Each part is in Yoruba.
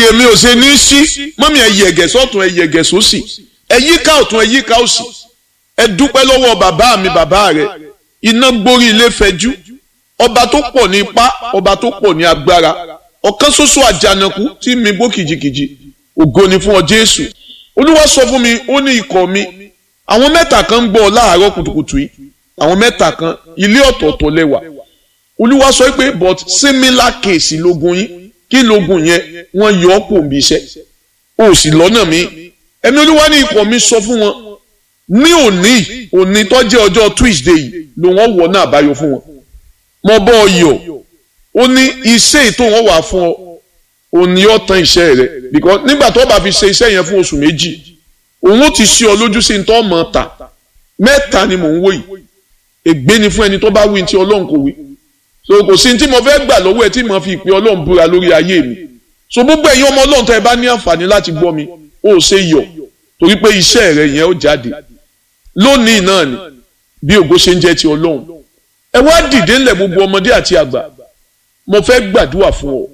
èmi ò ṣe ní sí mọ́mí ẹ yẹ̀gẹ̀ sọ́tún ẹ yẹ̀gẹ̀ sósì ẹ yíká ọ̀tún ẹ yíká òsì ẹ dúpẹ́ lọ́wọ́ bàbá mi bàbá rẹ iná gborí ilé fẹjú ọba tó pọ̀ ní ipá ọba tó pọ̀ ní agbára ọ̀kan ṣoṣo àjànàkú tí mi bó kìjikìji ògo ni fún ọ Jésù olúwa sọ fún mi ó ní ikọ̀ mi àwọn mẹ́ta kan ń gbọ́ láàárọ̀ kùtùkùtù yìí àwọn mẹ́ta kan ilé ọ̀tọ̀ọ̀tọ̀ lẹ́wà olúwa sọ pé but similar case lógun yín kí lógun yẹn wọ́n yọ ọ́ kò ń bí iṣẹ́ o sì lọ́nà mi ẹ̀mí olúwa ní ikọ̀ mi sọ fún wọn ní òní òní tó jẹ́ ọjọ́ Tuesday yìí ló wọ́n wọ̀ náà àbáyọ fún wọn mo bọ́ ọ yọ̀ ó ní iṣẹ́ ètò wọn wà fún ọ òní ó tán iṣẹ́ rẹ because nígbà tó bá fi ṣe iṣẹ́ yẹn fún oṣù méjì òun ó ti ṣe ọ lójú sí tó mọ̀ ta mẹ́ta ni mò ń wò yìí ègbé ni fún ẹni tó bá wí tí ọlọ́run kò wí so kò sí tí mo fẹ́ gbà lọ́wọ́ ẹ tí mo fi ìpè ọlọ́run búra lórí ayé mi so gbogbo ẹ̀yin ọmọ ọlọ́run tó ẹ bá ní àǹfààní láti gbọ́ mi ó ṣe yọ̀ torí pé iṣẹ́ rẹ yẹn ó jáde lónìí náà ni bí ògo ṣe ń jẹ́ ti ọlọ́run ẹ wá dìde ńlẹ̀ gbogbo ọmọdé àti àgbà mo fẹ́ gbàdúrà fún ọ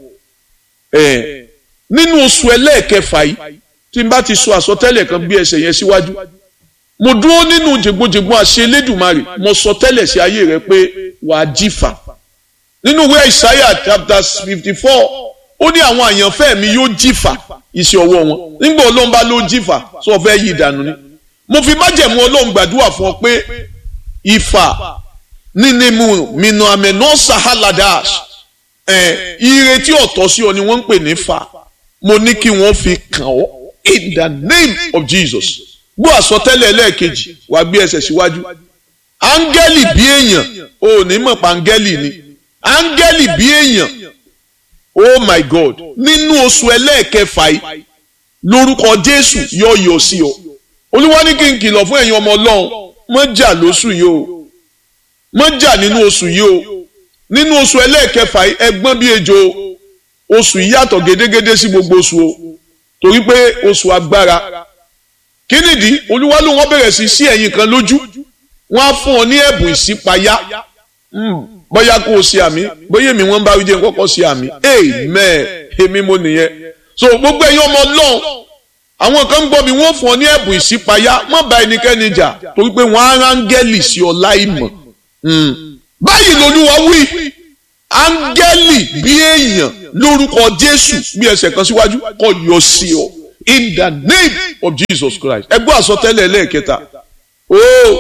ẹ nínú oṣù ẹlẹ́ẹ̀kẹfà yìí tí n bá ti sọ àsọtẹ́lẹ̀ kan bí ẹsẹ̀ yẹn síwájú mo dúró nínú jègbojègbon àṣẹ Elédùmarè mo sọ tẹ́lẹ̀ sí ayé rẹ pé wàá jífà nínú ìwé Isaiah chapter fifty four ó ní àwọn àyànfẹ́ mi yóò jífà iṣẹ́ ọwọ́ wọn nígbà Ọlọ́run bá ló jífà sọ fẹ́ yí ìdànù ni mo fi májẹ̀mú Ọlọ́run gbàdúrà fún ọ pé ìfà nínú mìnà àmẹ́nà sahaladas ẹ̀ ire tí ọ̀tọ̀ sí ọ ni wọ́n ń pè ní fà mo ní kí wọ́n fi kàn ọ́ in the name of Jesus gbọ́ àsọtẹ́lẹ̀ ẹlẹ́ẹ̀kejì wàá gbé ẹsẹ̀ síwájú áńgẹ́lì bí èèyàn o ò ní mọ̀ pa áńgẹ́lì ni áńgẹ́lì bí èèyàn oh my God nínú oṣù ẹlẹ́ẹ̀kẹfà yìí lórúkọ Jésù yọ yọ sí ọ olúwa ní kí n kìlọ̀ fún ẹ̀yin ọmọ ọlọ́run mọ́ jà lóṣù yìí o mọ́ jà nínú oṣù yìí o nínú oṣù ẹlẹ́ẹ̀kẹfà yìí ẹgbọ́n bí ejò oṣù yìí yàtọ̀ gédégédé sí gbogbo oṣù o torí pé oṣù agbára kí nìdí olúwa ló wọ́n bẹ̀rẹ̀ sí sí ẹ̀yin kan lójú wọ́n á fún ọ ní ẹ̀bùn ìṣípayá bóyá kó o ṣe àmì bóyá èmi wọ́n bá wí jẹ́ kọ́kọ́ ṣe àmì amen èmi mo nìyẹn so gbogbo ẹ̀yin ọmọ ọlọ́run àwọn kan ń gbọ́ mi wọ́n fún ọ ní ẹ̀bùn ìṣípayá má bá ẹnikẹ́ni jà torí pé wọ́n á rángẹ́lì sí ọ láìmọ̀ báyìí lolúwa wí áńgẹ́lì bí èèyàn lórúkọ jésù bí ẹsẹ̀ kan síwájú kó yọ sí ọ in the name of jesus christ ẹ gbọ́ àsọtẹ́lẹ̀ lẹ́ẹ̀kẹta o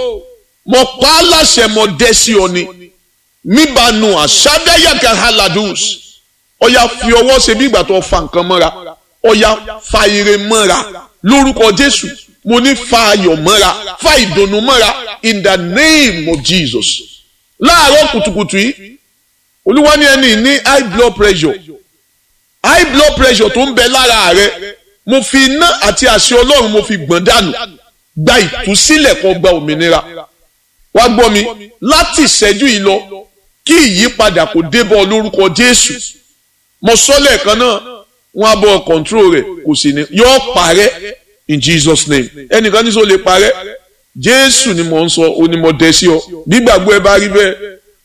mo pa á láṣẹ mo dẹ́ sí ọ ni míbanu àṣàdáyàkà haladus ọ̀yà fi ọwọ́ ṣe bí ìgbà tó fa nǹkan mọ́ra ọ̀yà fa ire mọ́ra lórúkọ jésù mo ní fa ayọ̀ mọ́ra fa ìdùnnú mọ́ra in the name of jesus láàárọ̀ kùtùkùtù yìí olúwa ní ẹni ní high blood pressure high blood pressure tó ń bẹ lára rẹ mo fi iná àti àṣẹ ọlọ́run mo fi gbọ̀n dànù gba ìtúsílẹ̀ kó gba òmìnira wá gbọ́ mi láti ìṣẹ́jú yìí lọ kí ìyípadà kó débọ̀ lórúkọ jésù mo sọ lẹ́ẹ̀kan náà wọ́n á bọ̀ control rẹ̀ kò sì ní yóò parẹ́ in jesus name ẹnìkan ní sọ lè parẹ́ jésù ni mò ń sọ ó ní mo dẹ sí ọ nígbàgbọ́ ẹ bá rí bẹ́ẹ̀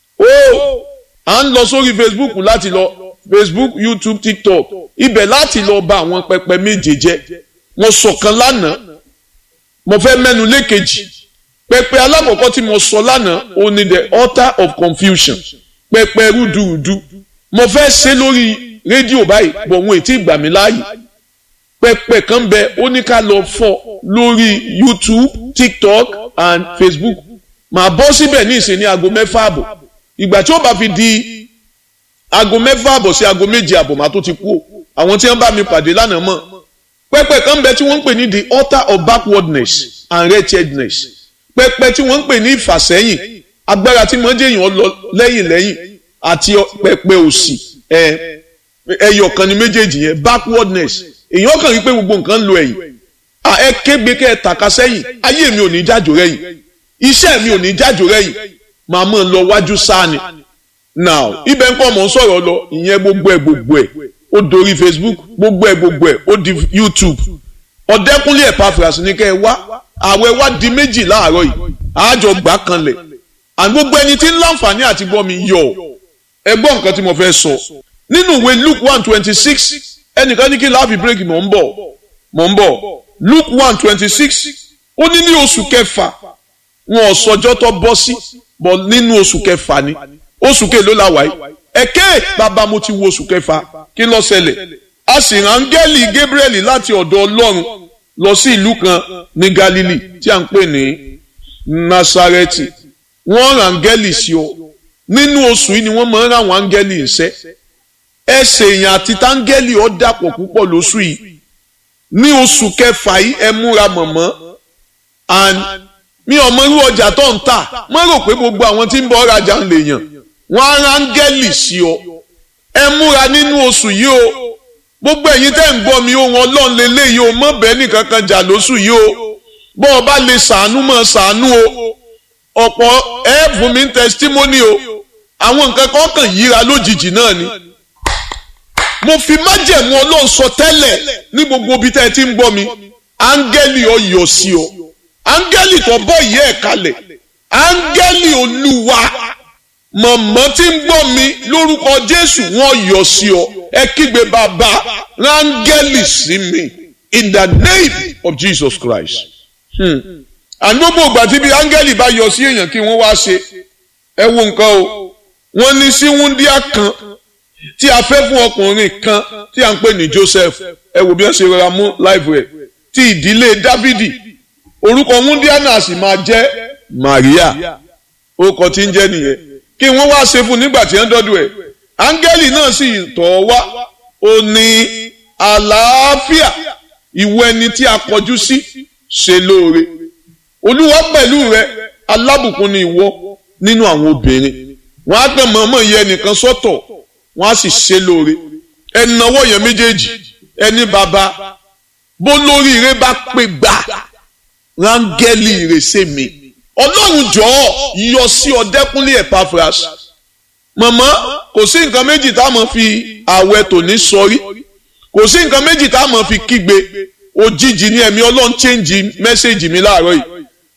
ó à ń lọ sórí facebook láti lọ facebook youtube tiktok ibẹ̀ láti lọ bà àwọn pẹpẹ méje jẹ́ mo sọ̀kan lánàá mo fẹ́ mẹ́nu lékejì pẹpẹ alákọ̀ọ́kọ́ tí mo sọ lánàá ó ní the altar of confusion pẹpẹ rúdurùdu mo fẹ́ ṣe lórí rédíò báyìí bọ̀ wọn ètí ìgbà mi láàyè pẹpẹ kan bẹ ó ní ká lọ fọ́ lórí youtube tiktok and facebook màá bọ́ síbẹ̀ ní ìsìn ní aago mẹ́fà àbọ̀ ìgbà tí ó bá fi di aago mẹ́fà àbọ̀ sí aago méje àbọ̀ màá tó ti kú o àwọn tí wọ́n bá mi pàdé lánàá mọ̀ pẹpẹ kan bẹ tí wọ́n ń pè ní the altar of backwardness and wretchedness pẹpẹ tí wọ́n ń pè ní ìfàsẹ́yìn agbára tí wọ́n jẹ́yàn lọ lẹ́yìn lẹ́yìn àti pẹpẹ òsì ẹyọ kan ní méjèèjì yẹn backwardness èèyàn kàn rí pé gbogbo nǹkan ń lo ẹ̀yìn ẹ kégbe kẹ́ ẹ tàka sẹ́yìn ayé mi ò ní jájò rẹ́yìn iṣẹ́ mi ò ní jájò rẹ́yìn màá mọ̀ lọ wájú sáàni now ibẹ̀ ń kọ́ mọ̀ ń sọ̀rọ̀ lọ ìyẹn gbogbo ẹ̀ gbogbo ẹ̀ ó dorí facebook gbogbo ẹ̀ gbogbo ẹ̀ ó di youtube ọ̀dẹ́kúnlé Epaphras ní kẹ́ ẹ wá àwẹ̀ wá di méjì láàárọ̀ yìí àájọ gbà kanlẹ̀ àti gbogbo ẹni tí ń láǹfààní àti gbọ́ mi yọ̀ ẹ gbọ́ nǹkan tí mo fẹ́ sọ nínú ìwé luke one twenty six ẹnìkan ní kí láàfin bírèkì mò ń bọ̀ mò ń bọ̀ Luke one twenty six ó ní ní oṣù kẹfà wọn ò sọjọ́ tó bọ́ sí bọ̀ nínú oṣù kẹfà ni oṣù kèló la wáyé ẹ̀kẹ́ bàbá mo ti wo oṣù kẹfà kí ló ṣẹlẹ̀ a sì rán áńgẹ́lì Gabriel láti ọ̀dọ̀ Ọlọ́run lọ sí ìlú kan ní Galilee tí a ń pè ní Nasareti wọ́n rán áńgẹ́lì sí ọ nínú oṣù yìí ni wọ́n máa ń rán àwọn áńgẹ́lì iṣẹ́ ẹsẹ̀ èèyàn àti táńgẹ́lì ọ dàpọ̀ púpọ̀ lóṣù yìí ní oṣù kẹfà yìí ẹ múra mọ̀mọ́ and mi ò mọ irú ọjà tó ń tà má rò pé gbogbo àwọn tí ń bọ̀ rajà ń lè yàn wọ́n á rán áńgẹ́lì sí ọ ẹ múra nínú oṣù yìí o gbogbo ẹ̀yin tẹ́ ń gbọ́ mi ohun ọlọ́run lélẹ́yìí o mọ̀ bẹ́ẹ̀ nìkan kan jà lóṣù yìí o bọ́ ọ bá lè ṣàánú mọ̀ ṣàánú o ọ̀pọ̀ ẹ fún mi testimony o àwọn nǹkan kan kàn yíra lójijì náà ni mo fi májẹ̀mú ọlọ́run sọ tẹ́lẹ̀ ní gbogbo ibi tẹ́ ẹ ti ń gbọ́ mi áńgẹ́lì ọ yọ sí ọ áńgẹ́lì tó bọ́ ìyẹ́ ẹ̀ kalẹ̀ áńgẹ́lì olúwa mọ̀mọ́ tí ń gbọ́ mi lórúkọ jésù wọ́n yọ sí ọ ẹ kígbe bàbá rángẹ́lì sí mi in the name of jesus christ. àní gbogbo ìgbà tí bí áńgẹ́lì bá yọ sí èèyàn kí wọ́n wá ṣe ẹ wo nǹkan o wọ́n ní sí wúndíá kan tí a fẹ́ fún ọkùnrin kan tí a ń pè ní joseph ẹ wò bí wọ́n ṣe rọra mú láìpẹ́ rẹ̀ ti ìdílé dávidi orúkọ wúndíá náà sì máa jẹ́ maria orúkọ tí ń jẹ́ nìyẹn kí wọ́n wá ṣe fún nígbà tí wọ́n dọ́dọ̀ ẹ̀ áńgẹ́lì náà sì tọ̀ wá ó ní àlàáfíà ìwọ ẹni tí a kọjú sí ṣe lóore olúwa pẹ̀lú rẹ alábùkún ni ìwọ nínú àwọn obìnrin wọn á kàn mọ̀ọ́mọ̀ yẹ ẹnìkan sọ́tọ̀ wọn á sì ṣe lóore ẹnáwó yẹn méjèèjì ẹni bàbá bó lórí rẹ bá pè gbà rángẹ́lì rẹ ṣe mi ọlọ́run jọ̀ọ́ yọ sí ọdẹ́kúnlé Epaphras mọ̀mọ́ kò sí nǹkan méjì tá a mọ̀ fi àwẹ̀ tòní sọrí kò sí nǹkan méjì tá a mọ̀ fi kígbe òjijì ní ẹ̀mí ọlọ́run chẹ́ǹjì mẹ́sẹ̀gì mi láàárọ̀ yìí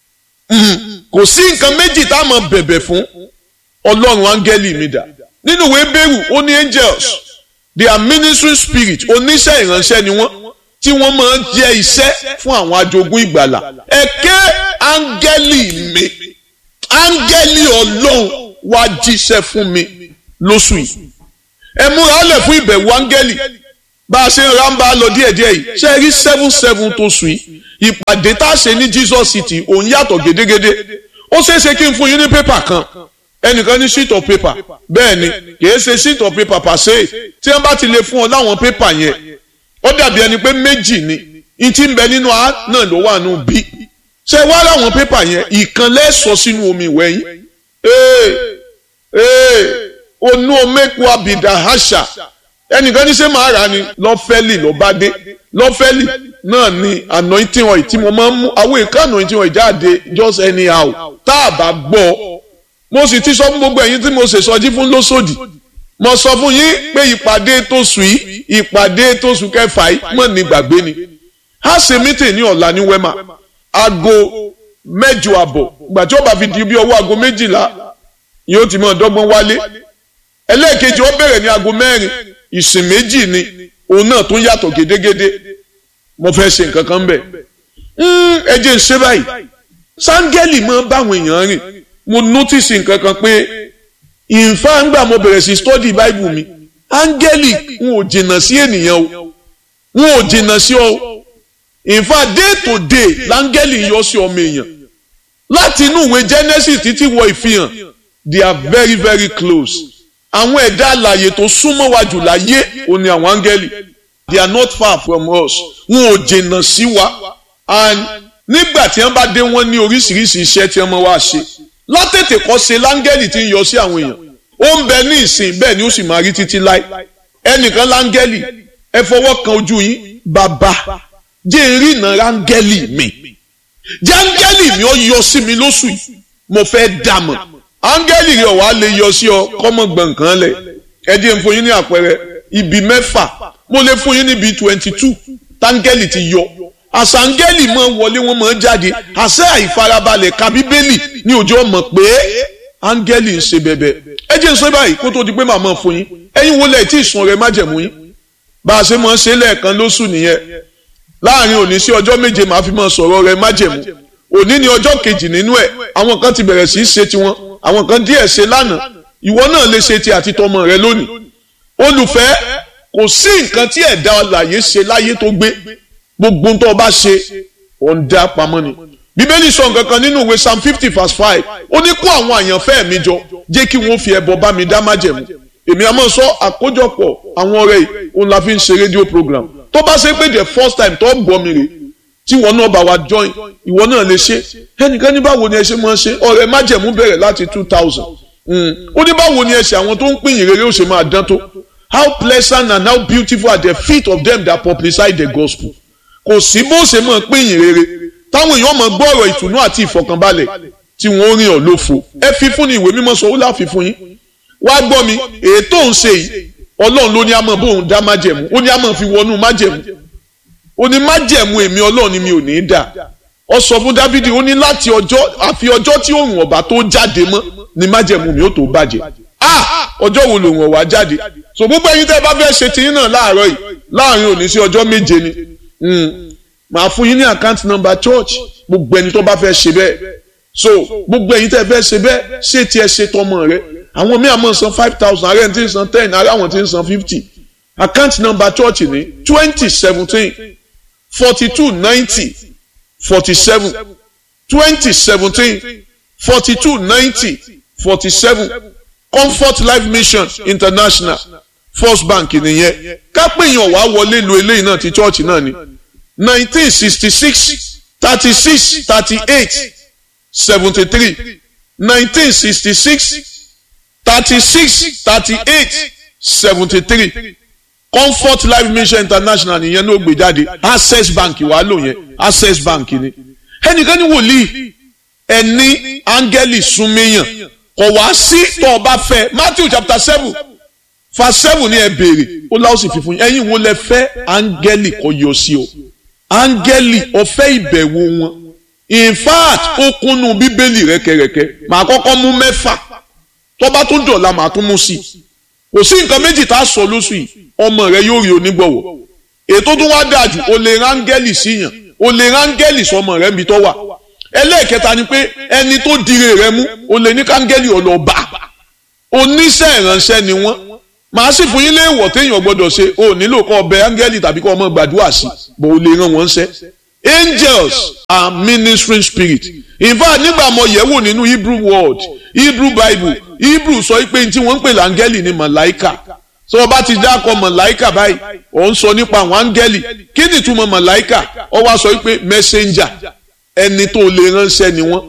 kò sí nǹkan méjì tá a mọ̀ bẹ̀bẹ̀ fún ọlọ́run áńgẹ́lì mi dà nínú ìwé bẹ́rù ó ní angels they are ministering spirit oníṣẹ́ ìránṣẹ́ ni wọ́n tí wọ́n máa ń jẹ́ iṣẹ́ fún àwọn ajogún ìgbàlà ẹ̀kẹ́ áńgẹ́lì mi áńgẹ́lì ọlọ́run wá jíṣẹ́ fún mi lóṣù yìí ẹ múra lẹ̀ fún ìbẹ̀wò áńgẹ́lì bá a ṣe ń ra ń bá a lọ díẹ̀díẹ̀ yìí ṣe rí seven seven tó sùn yìí ìpàdé tá a ṣe ní Jesus City òun yàtọ̀ gédégédé ó ṣeé ṣe kí n fún yín ní pépà kan ẹnìkan ní sheet of paper bẹ́ẹ̀ ni kìí ṣe sheet of paper pàṣẹ tí wọ́n bá ti lè fún ọ láwọn pépà yẹn ó dàbí ẹni pé méjì ni n ti ń bẹ nínú a náà ló wà nù bí ṣe wá láwọn pépà yẹn ìkan lẹ́sọ̀ sínú omi ìwẹ̀ yín ee ee onú omeku abidà àṣà ẹnìkan ní ṣe máa rà ni lọ́fẹ́lì lọ́bádé lọ́fẹ́lì náà ni anointing oil tí mo máa ń mú àwọn èèkàn anointing oil jáde just anyhow tá a bá gbọ́ mo sì ti sọ fún gbogbo ẹ̀yin tí mo ṣe sọjí fún lóṣòdì mo sọ fún yín pé ìpàdé tó sùn yìí ìpàdé tó sùn kẹfà yìí mọ̀ ní gbàgbé ni a ṣe mítìn ní ọ̀la ní wẹ́mà aago mẹ́jọ àbọ̀ ìgbà tí ó bá fi di bí ọwọ́ aago méjìlá yóò ti mọ̀ dọ́gbọ́n wálé ẹlẹ́ẹ̀kejì ó bẹ̀rẹ̀ ní aago mẹ́rin ìsìn méjì ni òun náà tún yàtọ̀ gédégédé mo fẹ́ ṣe nǹkan kan bẹ̀ ẹ jẹ́ ń ṣe báyìí sáńgẹ́lì máa báwọn èèyàn rìn mo notice nǹkan kan pé ìfá ńgbà mo bẹ̀rẹ̀ sí study bible mi áńgẹ́lì n ò jìnnà sí ènìyàn o n ò jìnnà sí ọ ìfá day to day láńgẹ́lì yọ sí ọmọ èèyàn láti inú ìwé genesis títí wọ ìfihàn they are very very close àwọn ẹ̀dá àlàyé tó súnmọ́ wa jù láyé ò ní àwọn áńgẹ́lì they are not far from us n ò jìnnà sí wa and nígbà tí wọ́n bá dé wọ́n ní oríṣiríṣi iṣẹ́ tí wọ́n máa wá ṣe látètè kọ́ ṣe láńgẹ́lì tí ń yọ sí àwọn èèyàn ó ń bẹ ní ìsìn bẹ́ẹ̀ ni ó sì máa rí títí láì ẹnìkan láńgẹ́lì ẹ fọwọ́ kan ojú yín bàbá jẹ́ ìrìnà ráńgẹ́lì mi jẹ́ áńgẹ́lì mi ó yọ sí mi lóṣù yìí mo fẹ́ dàmọ̀ áńgẹ́lì rẹ̀ wàá lè yọ sí ọ kọ́mọ gbọ̀ǹkan lẹ̀ ẹ díẹ̀ ń fún yín ní àpẹẹrẹ ibi mẹ́fà mo lè fún yín níbi twenty two táńgẹ́lì ti yọ àṣàǹgẹ́lì máa wọlé wọn máa jáde àṣẹ àìfarabalẹ̀ ka bíbélì ní òjò mọ̀ pé áńgẹ́lì ń ṣe bẹ̀bẹ̀ ẹ jẹ́ ń sọ báyìí kó tó di pé màmá fún yín ẹ̀yin wo lẹ̀ tí ìsun rẹ̀ má jẹ̀mú yín bá a ṣe máa ń ṣe lẹ́ẹ̀kan lóṣù nìyẹn láàrin òní sí ọjọ́ méje màá fi máa sọ̀rọ̀ rẹ májẹ̀mú òní ni ọjọ́ kejì nínú ẹ̀ àwọn kan ti bẹ̀rẹ̀ sí í ṣe tiwọn àwọn kan díẹ̀ ṣe lánàá ìwọ náà lè ṣe ti àti tọmọ rẹ lónìí olùfẹ́ kò sí nǹkan tí ẹ̀dá alààyè ṣe láyé tó gbé gbogbo tó o bá ṣe ò ń dá pamọ́ ni bíbélì sọ nǹkan kan nínú ìwé psalm fifty verse five ó ní kó àwọn àyànfẹ́ mi jọ jẹ́ kí wọ́n fi ẹbọ bá mi dá májẹ̀mú èmi àmọ́ sọ àkójọpọ̀ àwọn ọ̀rẹ́ yìí òun la fi ń ṣe rédíò program tó bá ṣe pé the first time tó gbọ́ mi rè tí ìwọ náà bá wa join ìwọ náà lè ṣe ẹnìkan ní báwo ni ẹ ṣe máa ṣe ọ̀rẹ́ májẹ̀mú bẹ̀rẹ̀ láti two thousand ó ní báwo ni ẹ ṣe àwọn tó ń pín ìrere ó ṣe máa dán tó how pleasant and how beautiful are the feet of them that publicize the gospel kò sí bó ṣe máa pín ìrere táwọn èèyàn máa gbọ́ ọ̀rọ̀ ìtùnú àti ìfọ̀kànbalẹ̀ tí wọ́n rìn ọ́ lófo ẹ fi fún ni ìwé mímọ́ sọ ó láfi fún yín wá gbọ́ mi ètò ń ṣe yìí ọlọ́run ló ní a máa bóun dá májẹ̀mú ó ní a máa fi wọnú májẹ̀mú ó ní májẹ̀mú èmi ọlọ́run ni mi ò ní í dà ọ sọ fún dávidi ó ní láti ọjọ́ àfi ọjọ́ tí òun ọ̀bà tó jáde mọ́ ni májẹ̀mú mi ó tó bàjẹ́ ah ọjọ́ wo lòun ọ̀wá jáde so gbogbo ẹ̀yin tẹ́ ẹ bá fẹ́ ṣe tiyín náà láàárọ̀ yìí láàrin òní sí ọjọ́ méje ni màá fún yín ní account number church gbogbo ẹni tó bá fẹ́ ṣe bẹ́ẹ̀ so gbogbo ẹ̀yin tẹ́ ẹ fẹ́ ṣe bẹ́ẹ̀ ṣé tiẹ̀ ṣe tọmọ rẹ àwọn míì àmọ́ san five thousand ààrẹ tí ń san ten ààrẹ àwọn tí ń san fifty account number church ní twenty seventeen forty two ninety forty seven twenty seventeen forty two ninety forty seven comfort life mission international first bank nìyẹn kápẹ́yìn ọ̀wá wọlé lu eléyìí náà ti church náà ni nineteen sixty six thirty six thirty eight seventy three nineteen sixty six thirty-six thirty-eight seventy-three comfort life mission international nìyẹn ló gbé jáde access bank wàá lò yẹn access bank ni ẹnìkan ní wòlíì ẹni áńgẹ́lì súnmẹ́yàn kò wá sí tó o bá fẹ́ matthew chapter seven verse seven ni ẹ béèrè ó láwọn sì fi fún yín ẹ̀yin wo lẹ fẹ́ áńgẹ́lì kò yọ sí o áńgẹ́lì ọ̀fẹ́ ìbẹ̀wò wọn in fact ó kúnnú bíbélì rẹ́kẹrẹ́kẹ́ màá kọ́kọ́ mú mẹ́fà tọ́ba tó dọ̀la màá tún mú sí i kò sí nǹkan méjì tá a sọ lóṣù yìí ọmọ rẹ yóò rí onígbọ̀wọ́ ètò tó wá dáa jù o lè rángẹ́lì síyàn o lè rángẹ́lì sọmọ rẹ níbi tó wà ẹlẹ́ẹ̀kẹta ni pé ẹni tó dire rẹ mú o lè ní kángẹ́lì ọlọ́ba oníṣẹ́ ìránṣẹ́ ni wọ́n màá sì fún yín léèwọ̀ téèyàn gbọ́dọ̀ ṣe o nílò kọ́ ọbẹ̀ áńgẹ́lì tàbí kọ́ ọmọ gbàdúrà sí bó o lè rán wọn ṣẹ́ angels are ministering spirit in fact nígbà mo yẹ̀ wò nínú hebrew word hebrew bible hebrew sọ pé tí wọ́n ń pè láńgẹ́lì ni màláìkà tí wọ́n bá ti dákọ̀ màláìkà báyìí ò ń sọ nípa àwọn áńgẹ́lì kí ni ìtumọ̀ màláìkà ó wá sọ pé messenger ẹni tó lè ránṣẹ́ ni wọ́n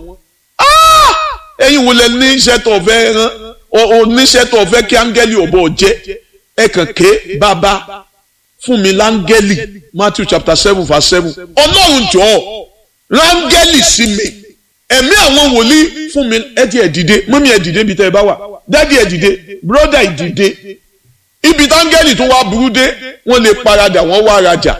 ẹ̀yin wo lẹ ní iṣẹ́ tó fẹ́ rán oníṣẹ́ tó fẹ́ kí áńgẹ́lì ọ̀bọ jẹ́ ẹ kàn ké bàbá fún mi láńgẹ́lì matthew chapter seven verse seven ọlọ́run jọ̀ọ́ láńgẹ́lì sí mi ẹ̀mí àwọn wòlíì fún mi ẹ̀dí ẹ̀ dìde mọ́mí ẹ̀ dìde ibi tẹ́ ẹ bá wà dádì ẹ̀ dìde bírọ́dà ẹ̀ dìde ibi táńgẹ́lì tó wá burú dé wọ́n lè paradà wọ́n wá rajà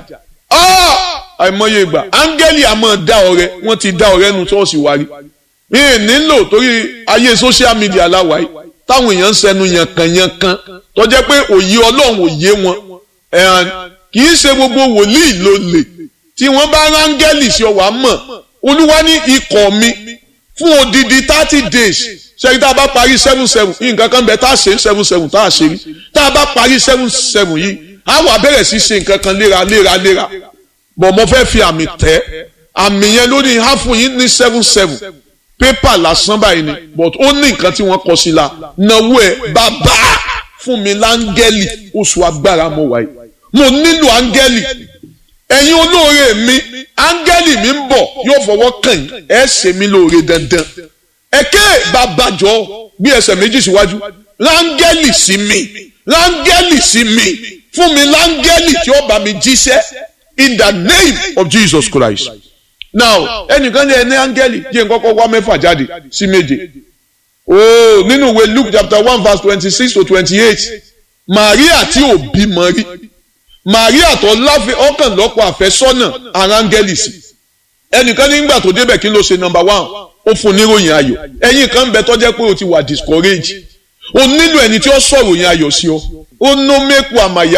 àìmọye ìgbà áńgẹ́lì àmọ́ dá ọrẹ wọ́n ti dá ọrẹ nu ṣọ́ọ̀ṣì wa rí mi ì nílò torí ayé social media láwa yìí táwọn èèyàn ń sẹnu yankanyankan tó jẹ́ pé òye ọlọ́run òye wọn kì í ṣe gbogbo wòlíì ló lè tí wọ́n bá rángẹ́lì sí ọwà mọ̀ olúwa ní ikọ̀ mi fún odidi thirty days ṣẹ́yìn tá a bá parí seven seven nǹkan kan bẹ tá a ṣe seven seven tá a ṣe rí tá a bá parí seven seven yìí á wà bẹ̀rẹ̀ sí ṣe nǹkan kan léra léra léra bọ̀ mo fẹ́ fi àmì tẹ́ àmì yẹn lórí á fún yín ní seven seven pépà lásán báyìí ni but ó ní nǹkan tí wọ́n kọ sí la náwó ẹ̀ bàbá fún mi láńgẹ́lì oṣù agbára mo wáyé mo nílò áńgẹ́lì ẹ̀yin olóore mi áńgẹ́lì mi ń bọ̀ yóò fọwọ́ kàn yín ẹ ṣe mí lóore dandan ẹ̀kẹ́ babajọ bí ẹsẹ̀ méjì síwájú láńgẹ́lì sí mi láńgẹ́lì sí mi fún mi láńgẹ́lì tí ó bá mi jíṣẹ́ in the name of Jesus Christ now ẹnìkan ní ẹni áńgẹ́lì jẹ́ n kọ́kọ́ wá mẹ́fà jáde sí méje ooo nínú ìwé Luke chapter one verse twenty-six to twenty-eight Maria tí ò bímọ rí Maria tó láfẹ́ ọkàn lọ́pọ̀ àfẹ́sọ́nà arángẹ́lì sí ẹnìkan nígbà tó débẹ̀ kí ló ṣe number one ó fún níròyìn ayọ̀ ẹ̀yin kan bẹ tọ́jẹ́ pé o ti wà discourage o nílò ẹni tí ó sọ̀rọ̀ yẹn ayọ̀ sí ọ ó nó mẹ́kù àmàyà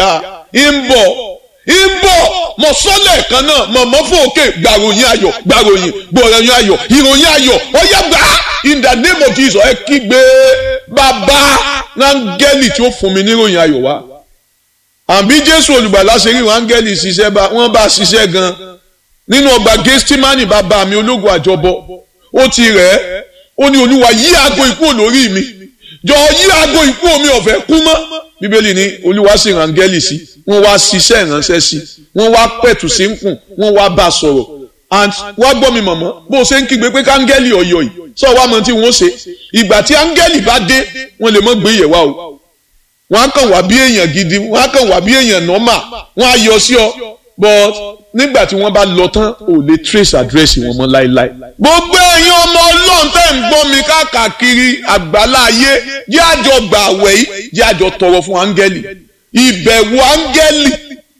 ń bọ̀ ń bọ̀ mọ̀ sọ́lẹ̀ kan náà mọ̀mọ́ fòkè gbàròyìn ayọ̀ gbàròyìn gbọ̀ròyìn ayọ̀ ìròyìn ayọ̀ ọ̀yá gbà in the name of Jesus ẹ kígbe bàbá rángẹ́lì tí ó fún mi níròyìn ayọ̀ wá àbí Jésù olùgbàlà ṣe rí rángẹ́lì ṣiṣẹ́ bá wọ́n bá ṣiṣẹ́ gan nínú ọgbà Gẹ́stímánì bàbá mi ológun àjọbọ ó ti rẹ̀ ẹ́ ó ní olúwa yí aago ikú olórí mi jọ yí aago ikú omi ọ̀fẹ́ kú mọ́ bíbélì ní olúwa sì rángẹ́lì sí wọ́n wá ṣiṣẹ́ ìránṣẹ́ sí wọ́n wá pẹ̀tù sí ń kùn wọ́n wá bá a sọ̀rọ̀ and wá gbọ́ mi mọ̀mọ́ bó o ṣe ń kígbe pé kángẹ́lì ọ̀yọ̀ yìí sọ wá mọ tí wọ́n ṣe ìgbà tí áńgẹ́lì bá dé wọ́n lè mọ́ gbé yẹ̀ wá o wọ́n á kàn wá bí èèyàn gidi wọ́n á kàn wá bí èèyàn nọ́mà wọ́n á yọ sí ọ but nígbà tí wọ́n bá lọ tán ò lè trace address wọn mọ́ láéláé. gbogbo ẹ̀yin ọmọ ọlọ́run tẹ́ ń gbọ́ mi káàkiri àgbálá ayé jẹ́ àjọ gbà àwẹ̀ yìí jẹ́ àjọ tọrọ fún áńgẹ́lì ìbẹ̀wò áńgẹ́lì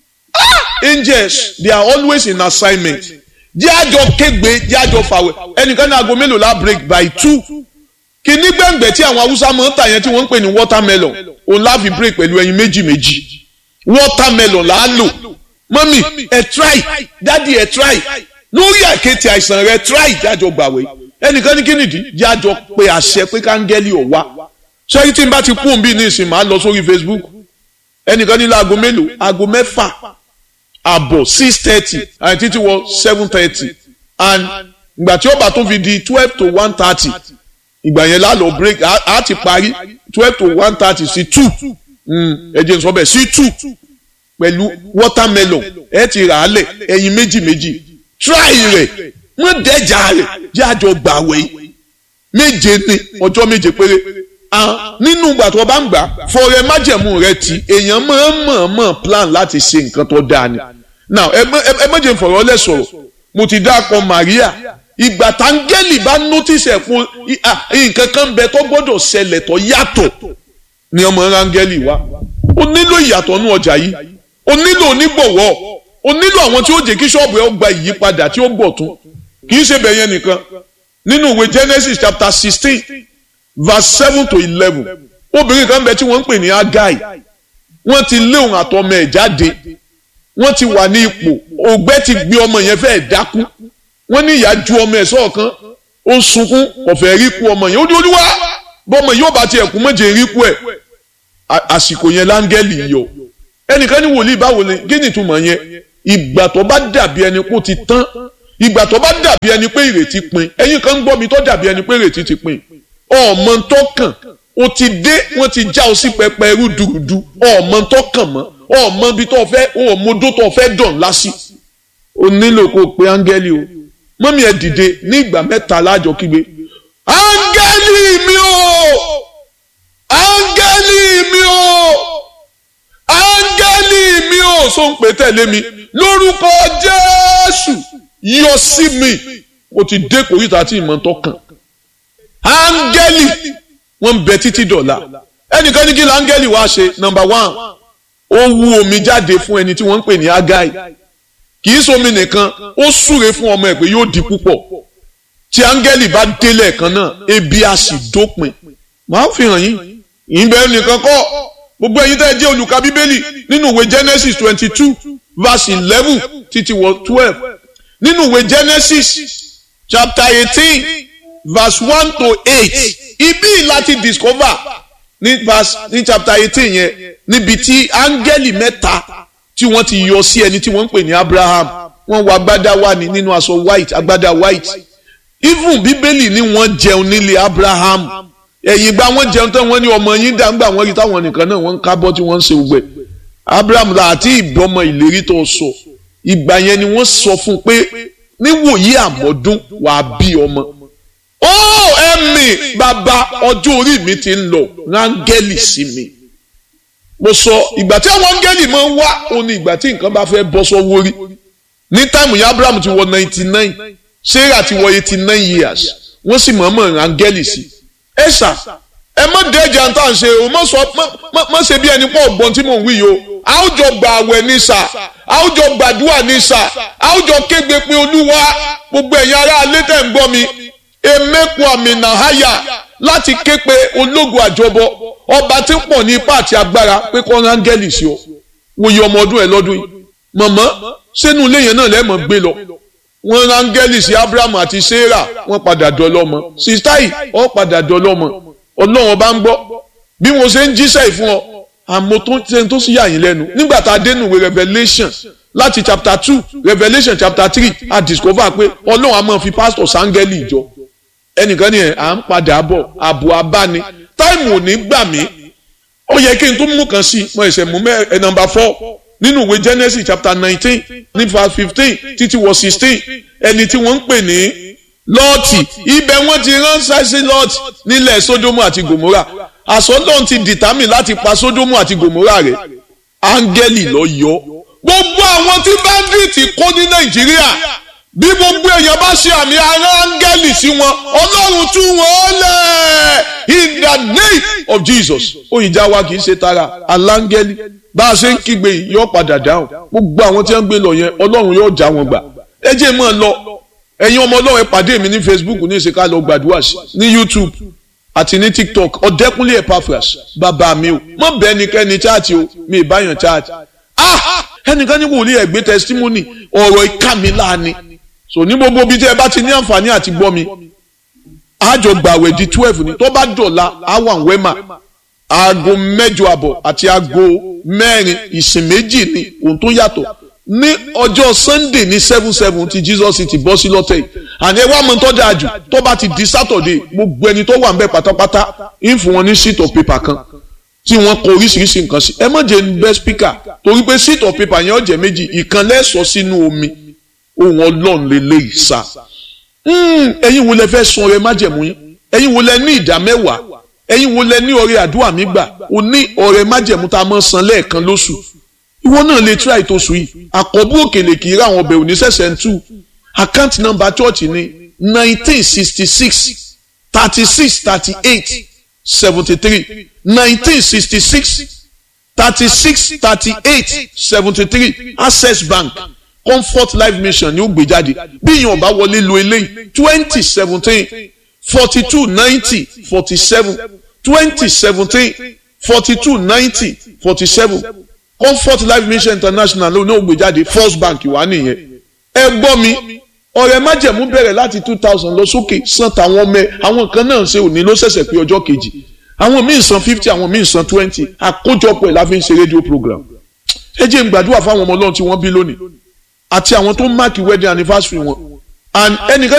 angels they are always in assignment jẹ́ àjọ kégbe jẹ́ àjọ fàwẹ̀ ẹnìkan ní aago mélòó la break by two kìíní gbẹ̀ngbẹ̀ tí àwọn haúsá máa ń tà yẹn tí wọ́n ń pè ní watermelon òun la fi break pẹ̀lú ẹyin méjì méjì watermelon là á lò mọ́mì ẹ̀ try dádì ẹ̀ try lórí àkéte àìsàn rẹ̀ try jájọ gbàwé ẹnìkan ní kínìdí jájọ pé àṣẹ pé káńgẹ́lì ọ̀ wá sẹ́yìn tí n bá ti kú òun bí ní ìsìn máa lọ sórí Facebook ẹnìkan ní láago mélòó aago mẹ́fà àbọ̀ six thirty àti títí wọ seven thirty and ìgbà tí ó bá tó fi di twelve to one thirty ìgbà yẹn lálọ́ break á ti parí twelve to one thirty sí two ẹ jẹ́ n sọ bẹ́ẹ̀ sí two pẹ̀lú watermelon ẹ ti rà á lẹ̀ ẹyin méjì méjì try rẹ̀ wọ́n dẹ́jà rẹ̀ jẹ́ àjọ gbàwé méje ní ọjọ́ méje péré nínú ìgbà tó bá ń gbà fọrẹ májẹ̀mú rẹ ti èèyàn máa ń mọ̀ọ́mọ̀ plan láti ṣe nǹkan tó dáa ni now ẹ méje fọ̀rọ̀ lẹ̀ sọ̀rọ̀ mo ti dáàpọ̀ Maria ìgbà táńgẹ́lì bá notice ẹ̀ fún nǹkan kan bẹ tó gbọ́dọ̀ ṣẹlẹ̀ tó yàtọ̀ ni ọmọ rángẹ́lì wa ó nílò ìyàtọ̀ nú ọjà yìí o nílò onígbọ̀wọ́ o nílò àwọn tí ó jẹ́ kí ṣọ́ọ̀bù ẹ̀ ó gba ìyípadà tí ó gbọ̀ tún kì í ṣe bẹ̀yẹn nìkan nínú ìwé Genesis chapter sixteen verse seven to eleven obìnrin kan bẹ tí wọ́n ń pè ní Agai wọ́n ti lé òun àtọmọ ẹ̀ jáde wọ́n ti wà ní ipò ògbẹ́ ti gbé ọmọ yẹn fẹ́ẹ́ dákú wọ́n ní ìyá ju ọmọ ẹ̀ sọ́ọ̀kan ó ń sunkún ọ̀fẹ́ rí kú ọmọ yẹn ó ní olúwa bọ́mọ yóò bá tiẹ̀ kú méje rí kú ẹ̀ àsìkò yẹn láńgẹ́lì yọ ẹnìkan ní wòlíì báwo ni kí ni ìtumọ̀ yẹn ìgbà tó bá dàbí ẹni kó ti tán ìgbà tó bá dàbí ẹni pé ìrètí pin ẹ̀yin kan ń gbọ́ mi tó dàbí ẹni pé ìrètí ti pin ọmọ tó kàn o ti dé wọ́n ti já o sí pẹpẹ rúdurùdu ọmọ tó kàn mọ́ ọmọ bí tó fẹ́ ọmọdó tó fẹ́ dàn lásì o nílò kó o pe áńgẹ́lì o mọ́mí ẹ̀ dìde ní ìgbà mẹ́ta láàjọ kígbe áńgẹ́lì mi o áńgẹ́lì mi o áńgẹ́lì mi ò so ń pè tẹ̀lé mi lórúkọ jésù yọ sí mi mo ti dé kòríta tí ìmọ̀ tó kàn áńgẹ́lì wọ́n ń bẹ títí dọ̀la ẹnìkan ní kí ni áńgẹ́lì wá ṣe nọ́mbà one ó wú omi jáde fún ẹni tí wọ́n ń pè ní agai kì í somi nìkan ó súre fún ọmọ ẹ̀ pé yóò di púpọ̀ tí áńgẹ́lì bá délẹ̀ kan náà ebi á sì dópin màá fi hàn yín ìbẹ̀rù nìkan kọ́ gbogbo ẹ̀yin tẹ́ ẹ jẹ́ olùka bíbélì nínú ìwé genesis twenty two verse eleven títí wọ twelve nínú ìwé genesis chapter eighteen verse one to eight ibi láti discover ní verse ní chapter eighteen yẹn níbi tí áńgẹ́lì mẹ́ta tí wọ́n ti yọ sí ẹni tí wọ́n ń pè ní abraham wọ́n wọ agbádá wà ní nínú aṣọ white agbádá white even bíbélì ni wọ́n jẹun nílé abraham ẹ̀yìn gba wọ́n jẹun tán wọ́n ní ọmọ yín dá ńgbà wọ́n rí táwọn nìkan náà wọ́n ń kábọ́ tí wọ́n ń ṣe gbẹ abraham la àti ìbọmọ ìlérí tó sọ ìgbà yẹn ni wọ́n sọ fún un pé níwòyí àmọ́dún wàá bí ọmọ ó ẹ̀mí bàbá ọjọ́ orí mi ti ń lọ rángẹ́lì sí mi mo sọ ìgbà tí àwọn áńgẹ́lì máa ń wá òun ni ìgbà tí nǹkan bá fẹ́ bọ́ sọ́wọ́ rí ní táìmù yẹn abraham ti wọ ninety nine sarah ti wọ eighty nine years wọ́n sì mọ̀ọ́mọ̀ rángẹ́lì sí ẹ ṣá ẹ má dẹ́jà tá à ń ṣe o má sọ má ṣe bí ẹni pọ̀ ọ̀gbọ́n tí mò ń wí yìí o àwùjọ gbà àwẹ̀ ní sà àwùjọ gbàdúrà ní sà àwùjọ kégbe pé olúwa gbogbo ẹ̀yin ará alẹ́ tẹ̀ ń gbọ́ mi emeku amina haya láti ké pe ológun àjọbọ ọba tí ń pọ̀ ní ipá àti agbára pé kọ́ rángẹ́lì sí ọ wòye ọmọ ọdún ẹ lọ́dún yìí mọ̀mọ́ sínú ilé yẹn náà lẹ́mọ̀ gbé lọ wọ́n rángẹ́lì sí abraham àti sarah wọ́n padà dọlọ́mọ sista yìí ó padà dọlọ́mọ ọlọ́run ọba ń gbọ́ bí mo ṣe ń jíṣẹ́ ìfún ọ àmọ́ tó ṣe tó sì yà yín lẹ́nu nígbà tá a dé nùwé revelation láti chapter two revelation chapter three a discover pé ọlọ́run a máa fi pastor sángẹ́lì ìjọ ẹnìkan ni ẹ̀ à ń padà bọ̀ àbò abáni táìmù ò ní gbà mí ó yẹ kí n tún mú kan sí mo ẹsẹ̀ mú mẹ́ ẹ̀ nọmba four nínú ìwé genesis chapter nineteen ní verse fifteen títí wọ sixteen ẹni tí wọ́n ń pè ní lọ́ọ̀tì ibẹ̀ wọ́n ti ránṣẹ́ sí lọ́ọ̀tì nílẹ̀ sódómù àti gòmórà àsọlọ́n ti dìtámì láti pa sódómù àti gòmórà rẹ̀ áńgẹ́lì lọ yọ gbogbo àwọn tí báńdíìtì kó ní nàìjíríà bí gbogbo èèyàn bá ṣe àmì ara áńgẹ́lì sí wọn ọlọ́run tú wọn lẹ̀ in the name of jesus òyìnjà wa kì í ṣe tara aláńgẹ́lì bá a ṣe ń kígbe yìí yóò padà dáhùn gbogbo àwọn tí wọ́n ń gbé lọ yẹn ọlọ́run yóò já wọn gbà ẹ jẹ́ mọ́ ọ lọ ẹ̀yin ọmọ ọlọ́run ẹ pàdé mi ní facebook ní ìṣèkà lọ gbàdúrà sí ní youtube àti ní tiktok ọ̀dẹ́kúnlé epaphras bàbá mi o mọ̀ bẹ́ẹ̀ ni kẹ́ni chaati o mi ìbáyàn chaati ah ẹnìkan ní wòlíì ẹ̀gbẹ́ testimony ọ̀rọ̀ ìka mi láàánú so ní gbogbo ibi tí ẹ bá ti ní àǹfààní àti gbọ́ mi àjọ gbàwẹ̀ di twelve ni tó bá dọ̀la àwọn wẹ́mà aago mẹ́jọ àbọ̀ àti aago mẹ́rin ìsìn méjì ni ohun tó yàtọ̀ ní ọjọ́ sunday ní seven seven ti jesus ti bọ́ sí lọ́tẹ̀ yìí àní ẹ wá mọ tó dáa jù tó bá ti di saturday gbogbo ẹni tó wà ń bẹ pátápátá ń fún wọn ní sheet of paper kan tí wọ́n kọ oríṣiríṣi nǹkan sí ẹ má jẹ́ ń bẹ́ speaker torí pé sheet of paper yẹn ó jẹ́ méjì ìkan lẹ́sọ̀ sínú omi ohun ọlọ́run lè lè sá ẹ̀yin wo lẹ fẹ́ sun ọrẹ májẹ̀mú yín ẹ̀yin wo lẹ ní ìdá mẹ́wàá ẹ̀yin wo lẹ ní ọrẹ àdúrà mi gbà o ní ọrẹ májẹ̀mú tá a máa san lẹ́ẹ̀kan lóṣù ìwọ náà lè try tó sùn yìí àkọ́bù òkèlè kì í rà àwọn ọbẹ̀ òní sẹ̀sẹ̀ ń tú account number church ní nineteen sixty six thirty six thirty eight seventy three nineteen sixty six thirty six thirty eight seventy three access bank comfort life mission ni ó gbé jáde bí èèyàn bá wọlé lo eléyìí twenty seventeen forty two ninety forty seven twenty seventeen forty two ninety forty seven comfort life mission international ló ní ó gbé jáde first bank wà nìyẹn ẹ gbọ́ mi ọ̀rẹ́ májẹ̀mú bẹ̀rẹ̀ láti two thousand lọ sókè san tàwọn ọmọ ẹ àwọn kan náà ṣe òní ló ṣẹ̀ṣẹ̀ pé ọjọ́ kejì àwọn míì san fifty àwọn míì san twenty àkójọpọ̀ ẹ̀ la fi ń ṣe rédíò program ẹ jẹ́ n gbàdúrà fáwọn ọmọ ọlọ́run tí wọ́n bí lónìí àti àwọn tó ń máàkì wedding anniversary wọn and ẹnìkan